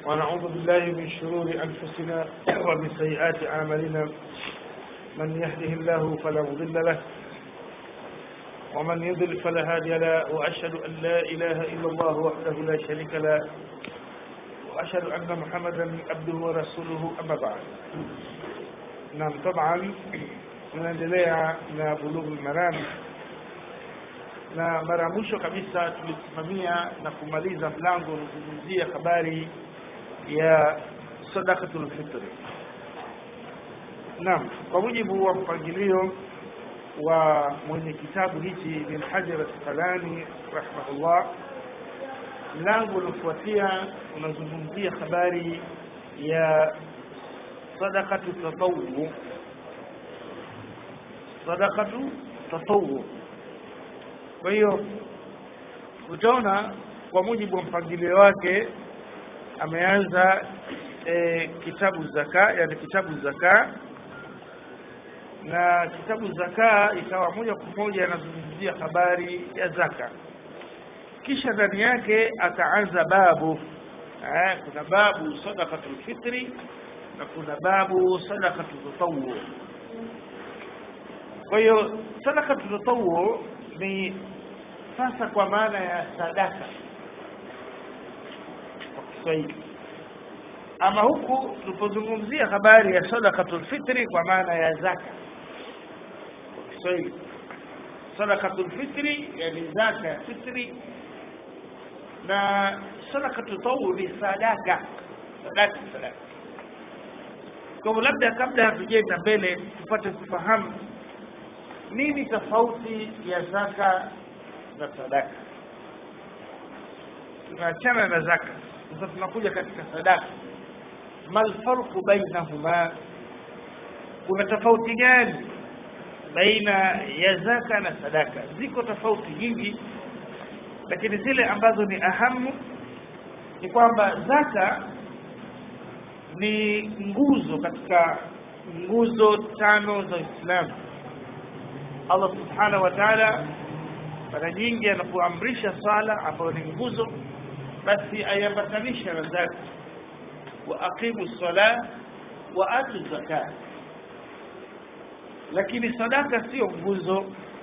ونعوذ بالله من شرور أنفسنا ومن سيئات أعمالنا من يهده الله فلا مضل له ومن يضل فلا هادي له وأشهد أن لا إله إلا الله وحده لا شريك له وأشهد أن محمدا عبده ورسوله أما بعد نعم طبعا tunaendelea na bulughu maram na mara ya mwisho kabisa tulisimamia na kumaliza mlango unazungumzia habari ya sadaqatul fitri naam kwa mujibu wa mpangilio wa mwenye kitabu hichi bin hajar asqalani rahimahullah mlango unaofuatia unazungumzia habari ya sadaqatu tatawu sadaqatu tatawu kwa hiyo utaona kwa mujibu wa mpangilio wake ameanza e, kitabu zaka yani kitabu zaka na kitabu zaka ikawa moja kwa moja anazungumzia habari ya zaka kisha ndani yake akaanza babu eh, kuna babu sadaqatul fitri na kuna babu sadaqatul tatawu kwa hiyo sadaqatul tatawu ni sasa kwa maana ya sadaka kwa Kiswahili ama huku tulipozungumzia habari ya sadaqatul fitri kwa maana ya zaka kwa Kiswahili sadaqatul fitri yani zaka ya fitri na sadaqatul tawu ni sadaka sadaka sadaka kwa hivyo labda kabla hatujaenda mbele tupate kufahamu nini tofauti ya zaka na sadaka tunaachana na zaka sasa tunakuja katika sadaka mal farqu bainahuma kuna tofauti gani baina ya zaka na sadaka ziko tofauti nyingi lakini zile ambazo ni ahamu ni kwamba zaka ni nguzo katika nguzo tano za Uislamu Allah subhanahu wa ta'ala mara nyingi anapoamrisha sala ambayo ni nguzo basi ayambatanisha na zaka wa aqimu sala wa atu zakat lakini sadaka sio nguzo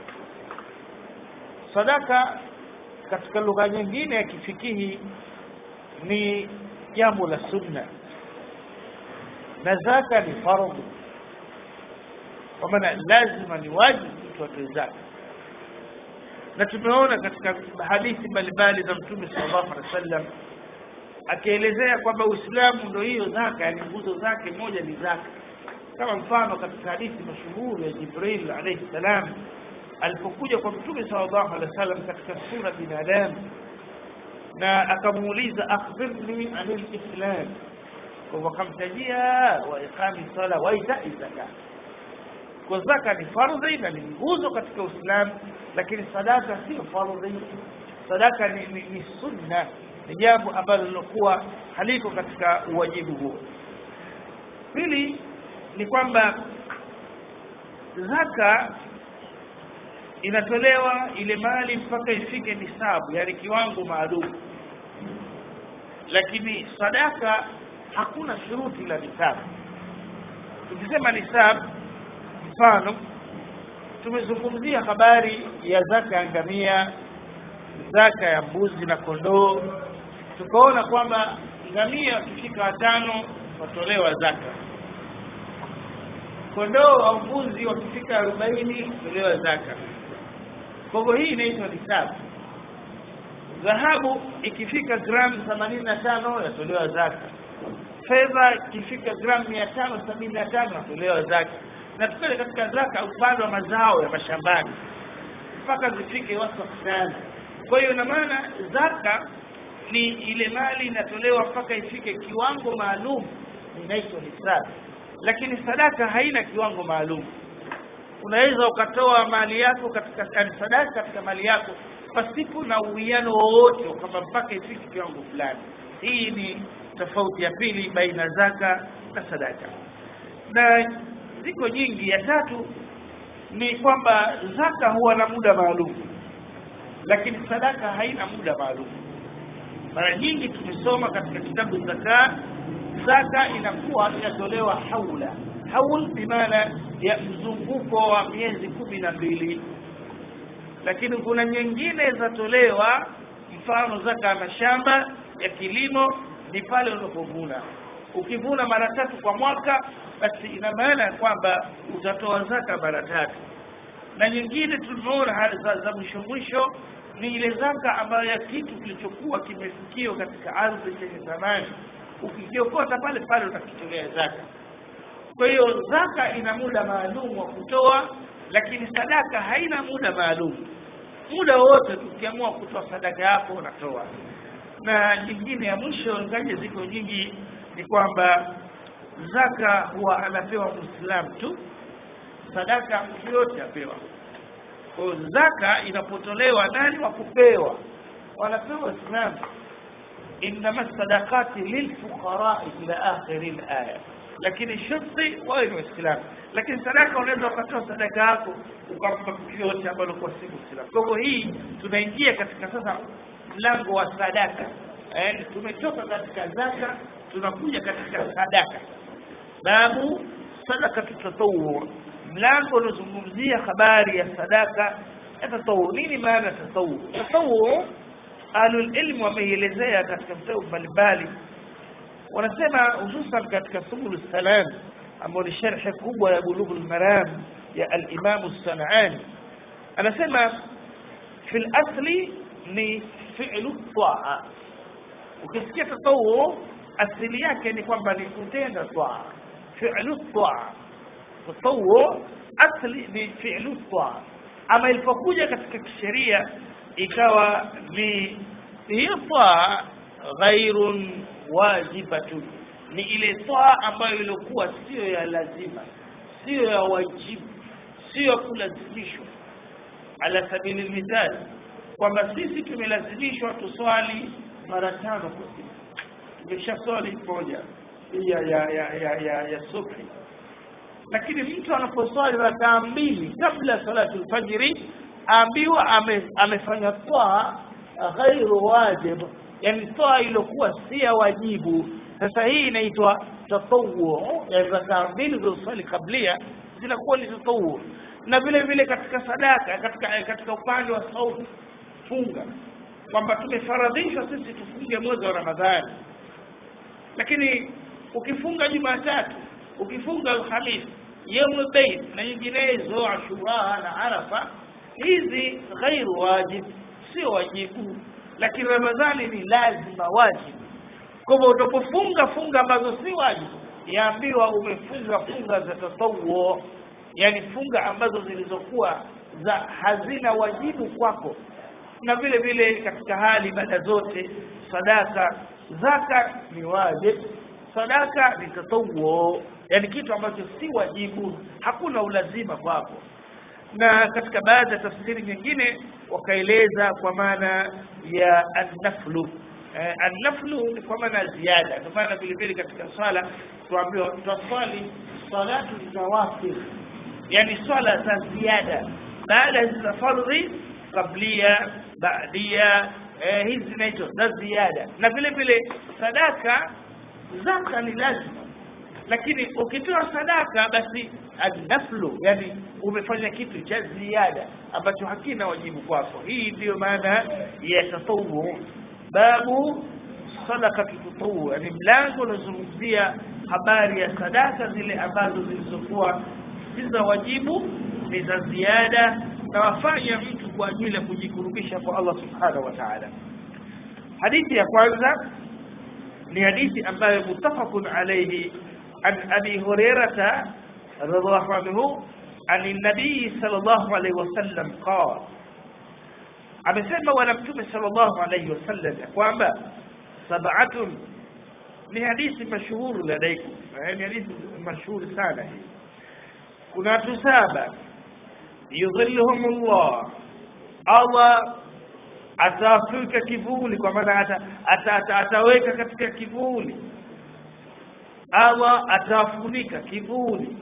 sadaka katika lugha nyingine ya kifikihi ni jambo la sunna na zaka ni fardhu kwa maana lazima ni wajibu mtu atoe zaka na tumeona katika hadithi mbalimbali za mtume sallallahu alaihi wasallam akielezea kwamba Uislamu ndio hiyo zaka yani nguzo zake moja ni zaka kama mfano katika hadithi mashuhuri ya Jibril alayhi salam alipokuja kwa mtume sallallahu alaihi wasallam katika sura binadamu na akamuuliza akhbirni anil islam kwa wakamtajia wa iqami sala wa itai zakat kwa zaka ni fardhi na ni nguzo katika Uislamu lakini sadaka sio fardhi sadaka ni, ni, ni sunna ni jambo ambalo lilokuwa haliko katika uwajibu huo pili ni kwamba zaka inatolewa ile mali mpaka ifike nisabu yani kiwango maalum lakini sadaka hakuna shuruti la nisabu tukisema nisabu mfano tumezungumzia habari ya zaka ya ngamia zaka ya mbuzi na kondoo tukaona kwamba ngamia wakifika watano watolewa zaka kondoo au mbuzi wakifika arobaini watolewa zaka kwa hivyo hii inaitwa nisabu dhahabu ikifika gramu themanini na tano yatolewa zaka fedha ikifika gramu mia tano sabini na tano yatolewa zaka na tukale katika zaka upande wa mazao ya mashambani mpaka zifike watu fulani kwa hiyo ina maana zaka ni ile mali inatolewa mpaka ifike kiwango maalum inaitwa nisabu lakini sadaka haina kiwango maalum unaweza ukatoa mali yako katika yani sadaka katika mali yako pasipo na uwiano wowote kwamba mpaka ifike kiwango fulani hii ni tofauti ya pili baina zaka na sadaka na ziko nyingi ya tatu ni kwamba zaka huwa na muda maalum lakini sadaka haina muda maalum mara nyingi tumesoma katika kitabu zaka zaka inakuwa inatolewa haula haul bimaana ya mzunguko wa miezi kumi na mbili lakini kuna nyingine zatolewa mfano zaka ya mashamba ya kilimo ni pale unapovuna ukivuna mara tatu kwa mwaka basi ina maana ya kwamba utatoa zaka mara tatu na nyingine tumeona hali za, za mwisho mwisho ni ile zaka ambayo ya kitu kilichokuwa kimefikiwa katika ardhi chenye thamani ukikiokota pale pale utakitolea zaka kwa hiyo zaka ina muda maalum wa kutoa lakini sadaka haina muda maalum muda wowote tukiamua kutoa sadaka yako unatoa na nyingine ya mwisho ngaje ziko nyingi ni kwamba zaka huwa anapewa muislamu tu sadaka mtu yote apewa kwa hiyo zaka inapotolewa nani wa kupewa wanapewa waislamu innama sadaqati lilfuqarai ila akhiri laya lakini sharti wawe ni waislamu lakini sadaka unaweza ukatoa sadaka yako ukampa mtu yote ambalo kwa si muislamu kwa hivyo hii tunaingia katika sasa mlango wa sadaka eh, tumetoka katika zaka tunakuja katika sadaka babu sadaka tatawur mlango unazungumzia habari ya sadaka ya tatawur nini maana ya tatawur tatawur ahlulilm wameielezea katika vitabu mbalimbali wanasema hususan katika subul salam ambao ni sharhi kubwa ya bulughul maram ya alimamu sanani anasema fi lasli ni fi'lu taa ukisikia tatawu asili yake ni kwamba ni kutenda taa fi'lu taa tatawu asli ni fi'lu taa ama ilipokuja katika kisheria ikawa ni hiyo taa ghairun wajibatun ni ile taa ambayo ilikuwa sio ya lazima sio ya wajibu sio ya kulazimishwa ala sabili mithali kwamba sisi tumelazimishwa tuswali mara tano kwa siku tumesha swali moja ya ya ya ya, ya, ya subhi lakini mtu anaposwali rakaa mbili kabla salatu lfajiri aambiwa ame, amefanya twaa ghairu wajib yani twaa iliyokuwa si ya wajibu sasa hii inaitwa tatawu yani rakaa mbili zilizoswali kablia zinakuwa ni tatawu na vile vile katika sadaka katika katika upande wa sauti funga kwamba tumefaradhishwa sisi tufunge mwezi wa ramadhani lakini ukifunga jumatatu ukifunga alhamisi yaumu beid na nyinginezo ashura na arafa hizi ghairu wajib sio wajibu lakini ramadhani ni lazima wajibu kwa hivyo utapofunga funga ambazo si wajibu yaambiwa umefunga funga za tatawuo yani funga ambazo zilizokuwa za hazina wajibu kwako na vile vile katika hali ibada zote sadaka zaka ni wajib sadaka ni tatawuo yani kitu ambacho si wajibu hakuna ulazima kwako na katika baadhi ya tafsiri nyingine wakaeleza kwa maana ya annaflu eh, annaflu ni kwa maana ziada kwa maana vile vile katika swala tuambiwa twaswali salatu zawafir yani swala za ziada baada za fardhi kablia baadia eh, hizi zinaitwa za ziada na vile vile sadaka zaka ni lazima lakini ukitoa sadaka basi annaflu yani umefanya kitu cha ziada ambacho hakina wajibu kwako hii ndiyo maana ya tatawu babu sadaka tatawu yani mlango unazungumzia habari ya sadaka zile ambazo zilizokuwa si za wajibu ni za ziada na wafanya mtu kwa ajili ya kujikurubisha kwa Allah subhanahu wa ta'ala hadithi ya kwanza ni hadithi ambayo mutafaqun alayhi an abi hurairata radhiallahu anhu عن النبي صلى الله عليه وسلم قال amesema bwana mtume sallallahu alayhi wasallam kwamba sab'atun ni hadithi mashuhuri ladaikum ni hadithi mashuhuri sana hii kuna watu saba yudhilluhum Allah Allah atafika kivuli kwa maana ata, ata, ata, ataweka katika kivuli Allah atafunika kivuli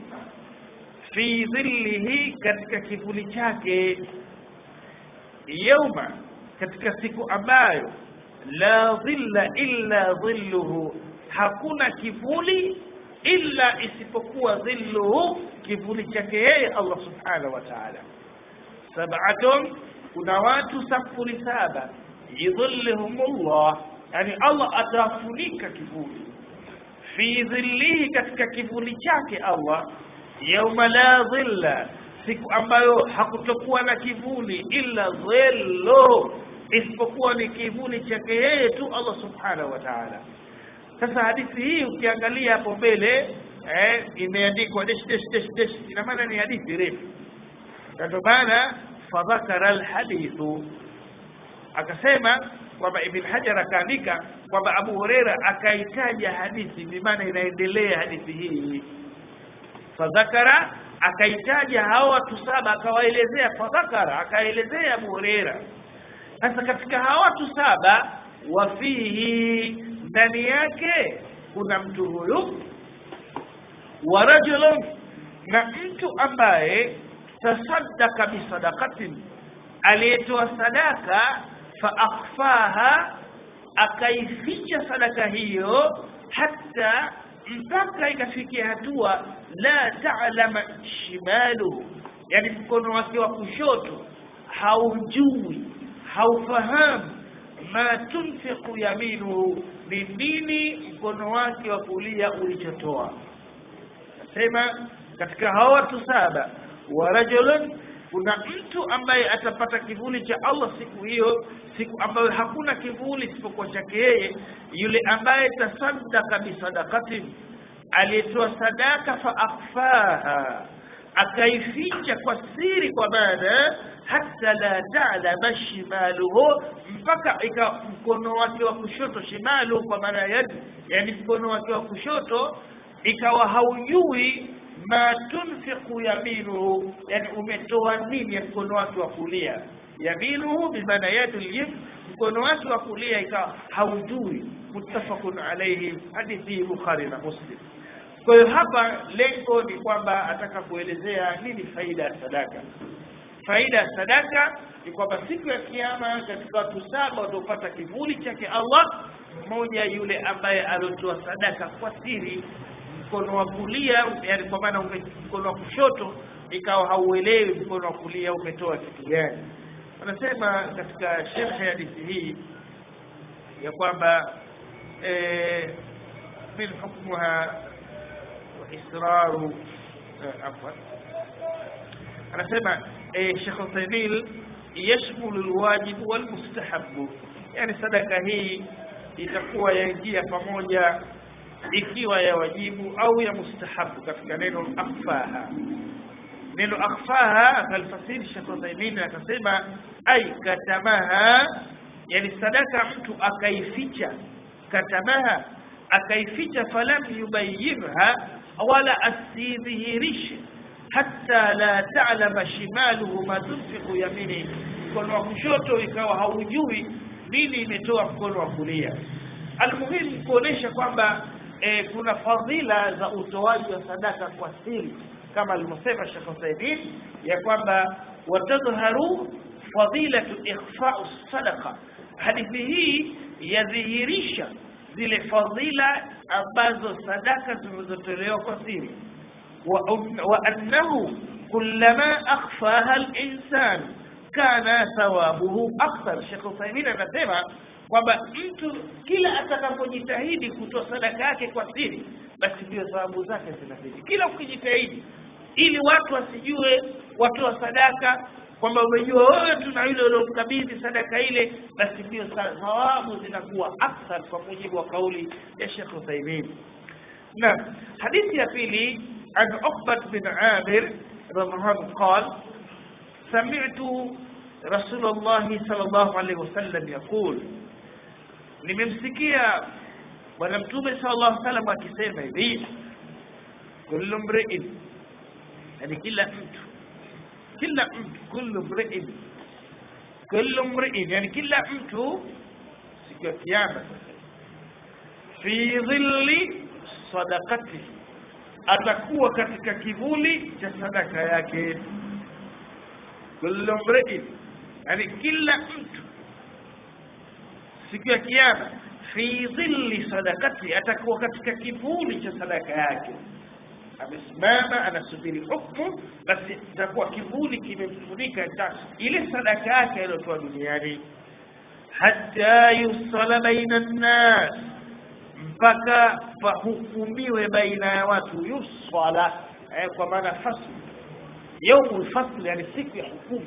fi dhillihi katika kivuli chake yauma katika siku ambayo la dhilla illa dhilluhu hakuna kivuli illa isipokuwa dhilluhu kivuli chake yeye Allah subhanahu wa ta'ala sab'atun kuna watu safuri saba yudhilluhumullah yani Allah atafunika kivuli fi dhillihi katika kivuli chake Allah yauma la dhilla siku ambayo hakutokuwa na kivuli illa dhillu isipokuwa ni kivuli chake yeye tu Allah subhanahu wa ta'ala sasa hadithi hii ukiangalia hapo mbele eh, imeandikwa dash dash dash dash ina maana ni hadithi refu ndio maana fadhakara alhadithu akasema kwamba Ibn Hajar akaandika kwamba Abu Huraira akaitaja hadithi bi maana inaendelea hadithi hii fadhakara akaitaja hao watu saba akawaelezea fadhakara akaelezea Abu Huraira sasa katika hao watu saba wafihi ndani yake kuna mtu huyu wa rajulun na mtu ambaye tasaddaka bisadaqatin aliyetoa sadaka fa akhfaha akaificha sadaka hiyo hata mpaka ikafikia hatua la ta'lama shimaluhu yani mkono wake wa kushoto haujui haufahamu ma tunfiqu yaminuhu ni nini mkono wake wa kulia ulichotoa nasema katika hao watu saba wa rajulun kuna mtu ambaye atapata kivuli cha Allah siku hiyo siku ambayo hakuna kivuli isipokuwa chake yeye yule ambaye tasaddaka bisadaqatin aliyetoa sadaka fa akhfaha akaificha kwa siri kwa maana hata la ta'lama shimaluhu mpaka ika mkono wake wa kushoto shimalu kwa maana yadi yani mkono wake wa kushoto ikawa haujui ma tunfiqu yaminuhu yani umetoa nini ya mkono wake wa kulia yaminuhu bimaana yadu lyim mkono wake wa kulia ikawa haujui muttafaqun alayhi hadithi bukhari na muslim kwa hiyo hapa lengo ni kwamba ataka kuelezea nini faida ya sadaka faida ya sadaka ni kwamba siku ya kiyama katika watu saba wataopata kivuli chake Allah mmoja yule ambaye aliotoa sadaka kwa siri mkono wa kulia yani kwa maana mkono wa kushoto ikawa hauelewi mkono wa kulia umetoa kitu gani wanasema katika sherhe ya hadithi hii ya kwamba eh, min hukmuha wa israru eh, afwan anasema eh, Sheikh Uthaymeen yashmulu alwajib walmustahab yani sadaka hii itakuwa yaingia pamoja ikiwa ya wajibu au ya mustahabu katika neno akhfaha neno akhfaha akalfasiri Sheikh Uthaymeen akasema ai katamaha yani sadaka mtu akaificha katamaha akaificha falam yubayyinha wala asidhihirishe hatta la ta'lama shimaluhu ma tunfiqu yamini mkono wa kushoto ikawa haujui nini imetoa mkono wa kulia almuhimu kuonesha kwamba e, kuna fadhila za utoaji wa sadaka kwa siri kama alivyosema Sheikh Uthaymeen ya kwamba watadhharu fadilatu ikhfa'u sadaqa hadithi hii yadhihirisha zile fadhila ambazo sadaka zilizotolewa kwa siri وأنه كلما أخفاها الإنسان كان ثوابه أكثر Sheikh Uthaymeen anasema kwamba mtu kila atakapojitahidi kutoa sadaka yake kwa siri basi ndio thawabu zake zinazidi kila ukijitahidi ili watu wasijue watoa sadaka kwamba umejua wewe tu na yule uliomkabidhi sadaka ile basi ndio thawabu zinakuwa akthar kwa mujibu wa kauli ya Sheikh Uthaymeen na hadithi ya pili عن عقبة بن عامر رضي الله عنه قال سمعت رسول الله صلى الله عليه وسلم يقول nimemsikia bwana mtume sallallahu alaihi wasallam akisema hivi kullu mri'in yani kila mtu kila mtu kullu mri'in kullu mri'in yani kila mtu siku ya kiyama fi dhilli sadaqatihi atakuwa katika kivuli cha sadaka yake kullu mri'in yani kila mtu siku ya kiyama fi dhilli sadakati atakuwa katika kivuli cha sadaka yake amesimama anasubiri hukumu basi itakuwa kivuli kimemfunika ta ile sadaka yake aliyotoa duniani hata yusala baina nnas mpaka pahukumiwe baina ya watu yusala eh, kwa maana fasl yaumu lfasl yani siku ya hukumu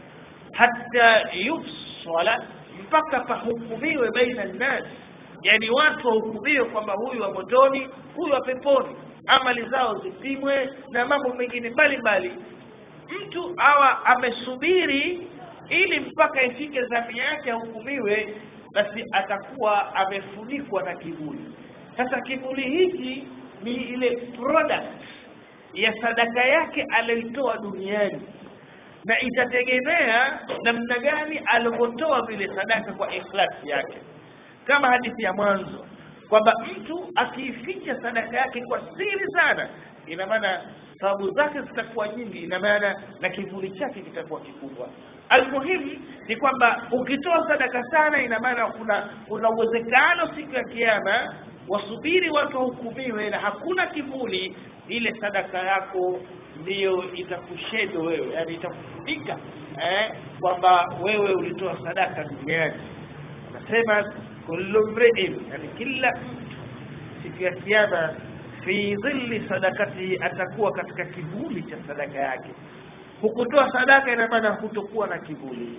hata yusala mpaka pahukumiwe baina nnas yani watu wahukumiwe kwamba huyu wa motoni huyu wa peponi amali zao zipimwe na mambo mengine mbalimbali mtu awa amesubiri ili mpaka ifike zamu yake ahukumiwe basi atakuwa amefunikwa na kivuli sasa kivuli hiki ni ile product ya sadaka yake aliyoitoa duniani na itategemea namna gani alivyotoa vile sadaka kwa ikhlasi yake kama hadithi ya mwanzo kwamba mtu akiificha sadaka yake kwa siri sana ina maana sababu zake zitakuwa nyingi ina maana na kivuli chake kitakuwa kikubwa almuhimu ni kwamba ukitoa sadaka sana ina maana kuna kuna uwezekano siku ya kiama wasubiri watu wahukumiwe na hakuna kivuli ile sadaka yako ndiyo itakushedo wewe yani itakufunika eh, kwamba wewe ulitoa sadaka duniani anasema kullu mriin yani kila mtu siku ya kiama fi dhilli sadakati atakuwa katika kivuli cha sadaka yake hukutoa sadaka ina maana hutokuwa na kivuli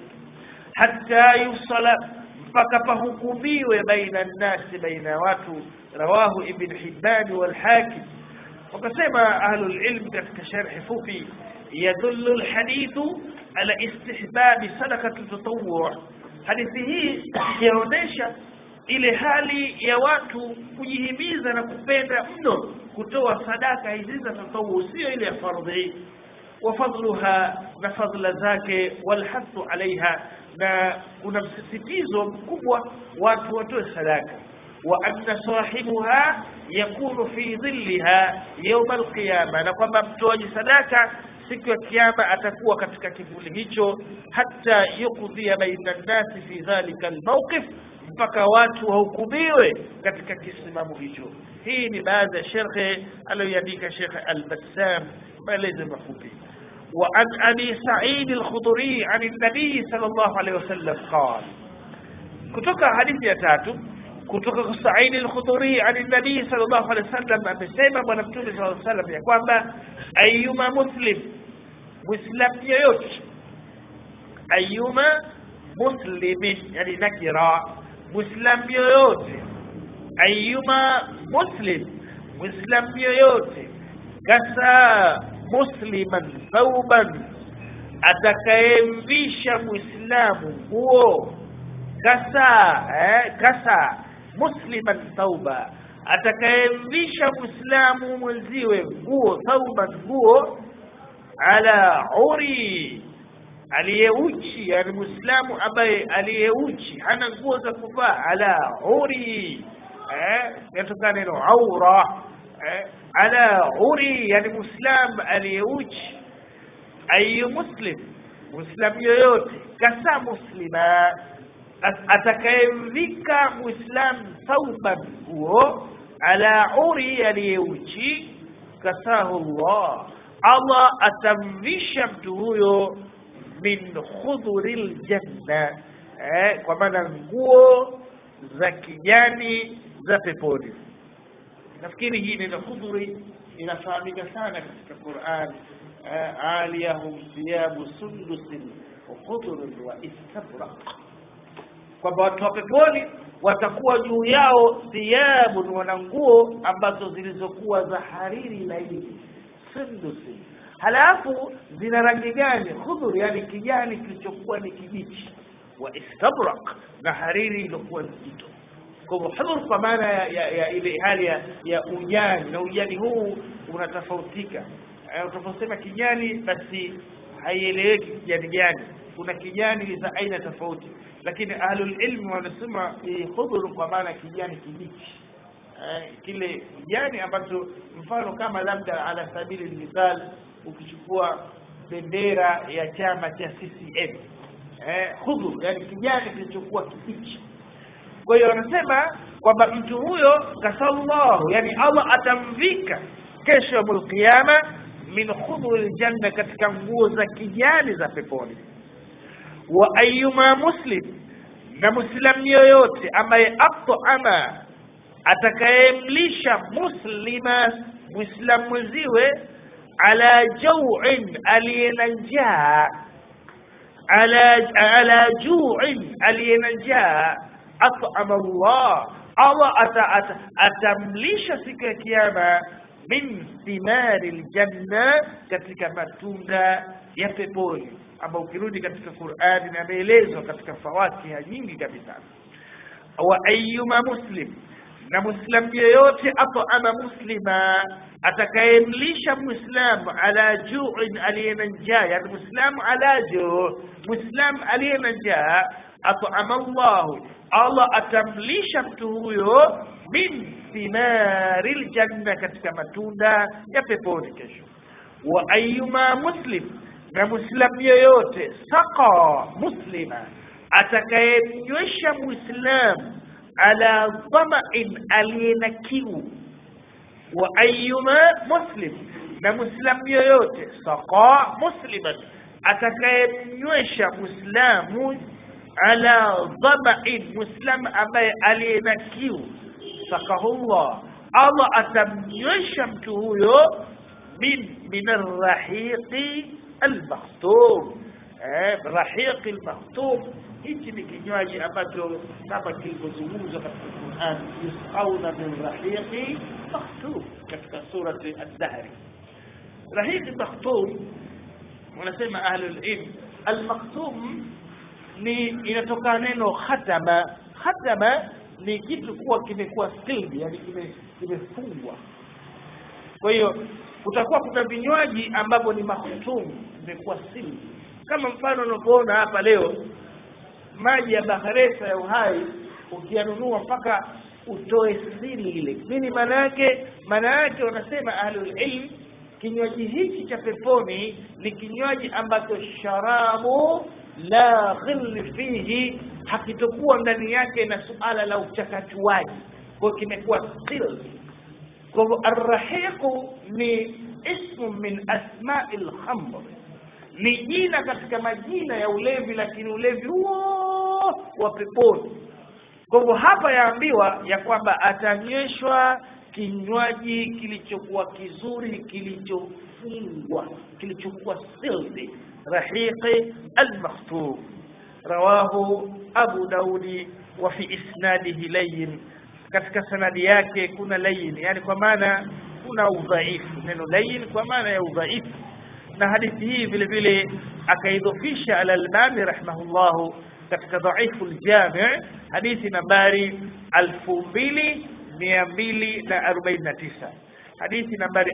hata yusala mpaka pahukumiwe baina nnasi baina ya watu rawahu ibn hibban walhakim wakasema ahlulilm katika sharhi fupi yadullu lhadithu ala istihbabi sadakatu tatawwu hadithi hii yaonyesha ile hali ya watu kujihimiza na kupenda mno kutoa sadaka hizi za tatawu sio ile ya fardhi wafadluha na fadla zake walhathu alaiha na kuna msisitizo mkubwa watu watoe sadaka wa anna sahibuha yakunu fi dhilliha yauma alqiyama na kwamba mtoaji sadaka siku ya kiyama atakuwa katika kivuli hicho hata yukdhia baina nnasi fi dhalika almawqif mpaka watu wahukumiwe katika kisimamo hicho hii ni baadhi ya sherhe aliyoandika shekhe albassam maelezo mafupi وعن أبي سعيد الخضري عن النبي صلى الله عليه وسلم قال كتوك حديث يتاتو كتوك سعيد الخضري عن النبي صلى الله عليه وسلم أمسيما ونبتوني صلى الله عليه وسلم يقول أيما مسلم مسلم يوت أيما مسلم يعني نكرة مسلم يوت أيما مسلم مسلم يوت كسا musliman thauban atakayemvisha muislamu nguo kasa eh, kasa musliman thauba atakayemvisha muislamu mwenziwe nguo thauban nguo ala uri aliyeuchi yani muislamu ambaye aliyeuchi hana nguo za kuvaa ala uri eh, yatokana neno aura eh, ala uri yani muislam aliyeuchi ayu muslim muislam yoyote kasa muslima atakayemvika muislam thauban huo ala uri aliyeuchi kasahu llah allah atamvisha mtu huyo min khudhuri ljanna eh, kwa maana nguo za kijani za peponi nafikiri hii neno khudhuri inafahamika sana katika Qur'an aliyahum thiyabu sundusin wa khudhurin wa istabraq kwamba watu wa peponi watakuwa juu yao thiyabun wana nguo ambazo zilizokuwa za hariri laini sundusin halafu zina rangi gani khudhur yani kijani kilichokuwa ni kibichi wa istabraq na hariri iliyokuwa nzito kwa hivyo hudhur kwa maana ya, ya, ya ile hali ya, ya ujani na ujani huu unatofautika utakaposema kijani basi haieleweki kijani gani kuna kijani za aina tofauti lakini ahlul ilmi wanasema ni hudhur kwa maana kijani kibichi eh, kile kijani ambacho mfano kama labda ala sabili mithal ukichukua bendera ya chama cha CCM eh, hudhur yani kijani kilichokuwa kibichi kwa hiyo anasema kwamba mtu huyo kasallahu yani allah atamvika kesho ya qiyama min khudhuri ljanna katika nguo za kijani za peponi wa ayuma muslim na muislamu yoyote ambaye atama atakayemlisha muslima muislamu mwenziwe ala jauin aliye na njaa ala ala juin aliye na njaa at'ama Allah Allah ata, ata, atamlisha siku ya kiyama min thimari ljanna katika matunda ya peponi ambao ukirudi katika Qur'ani na ameelezwa katika fawakiha nyingi kabisa wa ayyuma muslim na muislam yeyote at'ama muslima atakayemlisha muislamu ala ju'in aliye na njaa yani muislamu ala ju muislamu aliye na njaa at'ama Allah Allah atamlisha mtu huyo min thimari ljanna katika matunda ya peponi kesho wa ayyuma muslim na muislamu yeyote saqa muslima atakayemnywesha muislamu ala dhamain aliye na kiu wa ayyuma muslim na muislamu yoyote saqa musliman atakayemnywesha muislamu ala dhamain muislamu ambaye aliye na kiu sakahullah allah atamnywesha mtu huyo min min arrahiqi almakhtum eh, rahiqi almakhtum hichi ni kinywaji ambacho kama kilivyozungumzwa katika Qur'an yusqauna min rahiqi makhtum katika surati ad-dahr rahiqi makhtum wanasema ahlul ilm al-makhtum ni inatoka neno khatama khatama ni kitu kuwa kimekuwa sealed yani kimefungwa kwa hiyo kutakuwa kuna vinywaji ambavyo ni makhtum vimekuwa sealed kama mfano unavyoona hapa leo maji ya baharesa ya uhai ukiyanunua mpaka utoe siri ile nini maana yake maana yake wanasema ahlul ilm kinywaji hiki cha peponi ni kinywaji ambacho sharabu la ghilli fihi hakitokuwa ndani yake na suala la uchakachuaji kwa kimekuwa still kwa hivyo arrahiqu ni ismu min asma'i lkhamr ni jina katika majina ya ulevi lakini ulevi huo wa peponi kwa hivyo hapa yaambiwa ya kwamba atanyweshwa kinywaji kilichokuwa kizuri kilichofungwa kilichokuwa sildi rahiqi almakhtum rawahu abu daudi wa fi isnadihi layin katika sanadi yake kuna layin yani kwa maana kuna udhaifu neno layin kwa maana ya udhaifu na hadithi hii vile vile akaidhofisha al-Albani rahimahullahu katika dhaifu al-Jami' hadithi nambari 2249 hadithi nambari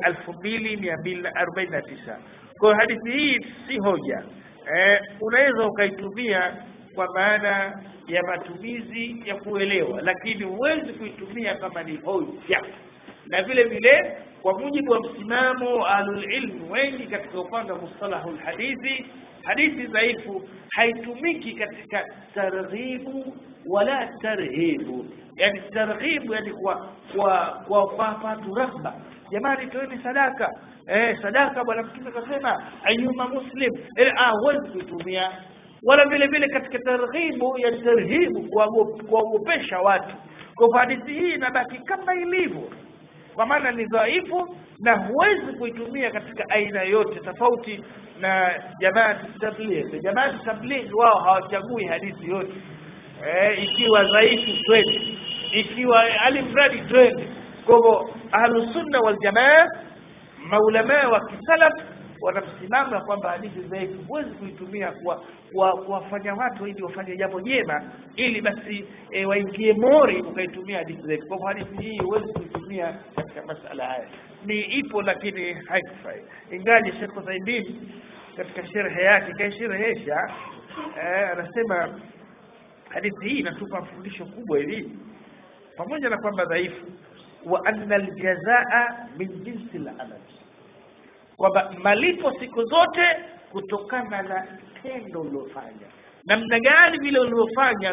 2249 kwa hadithi hii si hoja eh, unaweza ukaitumia kwa maana ya matumizi ya kuelewa lakini huwezi kuitumia kama ni hoja na vile vile kwa mujibu wa msimamo ahlulilmu wengi katika upande wa mustalahu lhadithi hadithi dhaifu haitumiki katika targhibu wala tarhibu yani targhibu yani kwa kwa kwa watu rahba jamani toeni sadaka eh sadaka bwana mtume akasema ayuma muslim eh ah huwezi kuitumia wala vile vile katika targhibu ya tarhibu kuwaogopesha watu kwa hadithi hii inabaki kama ilivyo kwa maana ni dhaifu na huwezi kuitumia katika aina yote tofauti na jamaati tabligh jamaati tabligh wao hawachagui hadithi yote eh, ikiwa dhaifu twende ikiwa alimradi twende kwa hivyo ahlusunna waljamaa maulamaa wa kisalaf wanamsimama kwamba hadithi dhaifu huwezi kuitumia kuwafanya watu ili wafanye jambo jema ili basi e, waingie mori ukaitumia hadithi dhaifu kwa hivyo hadithi hii huwezi kuitumia katika masala haya ni ipo lakini haikufai ingaji Sheikh Uthaymeen katika sherhe yake kaisherehesha eh, anasema hadithi hii inatupa fundisho kubwa hili pamoja na kwamba dhaifu wa anna aljazaa min jinsi al-amal kwamba malipo siku zote kutokana na tendo uliofanya namna gani vile uliofanya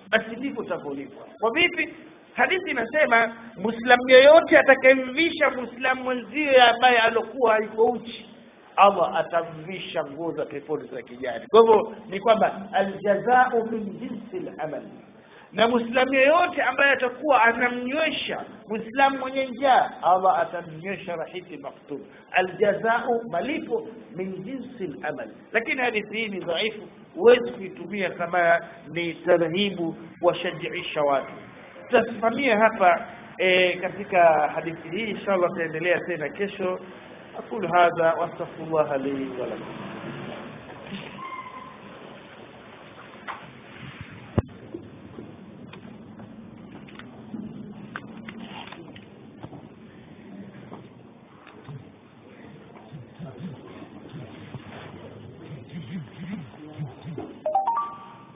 basi ndivyo utavyolipwa kwa vipi hadithi inasema muislamu yeyote atakayemvisha muislamu mwenzie ambaye alokuwa yuko uchi allah atamvisha nguo za peponi za kijani kwa hivyo ni kwamba aljazau min jinsi lamal na muislamu yeyote ambaye atakuwa anamnywesha muislamu mwenye njaa allah atamnywesha rahiti maktub aljazau malipo min jinsi lamal lakini hadithi hii ni dhaifu huwezi kuitumia kama ni tarhibu washajiisha watu tutasimamia hapa e, katika hadithi hii inshallah tutaendelea tena kesho aqulu hadha wastaghfirullah li wa lakum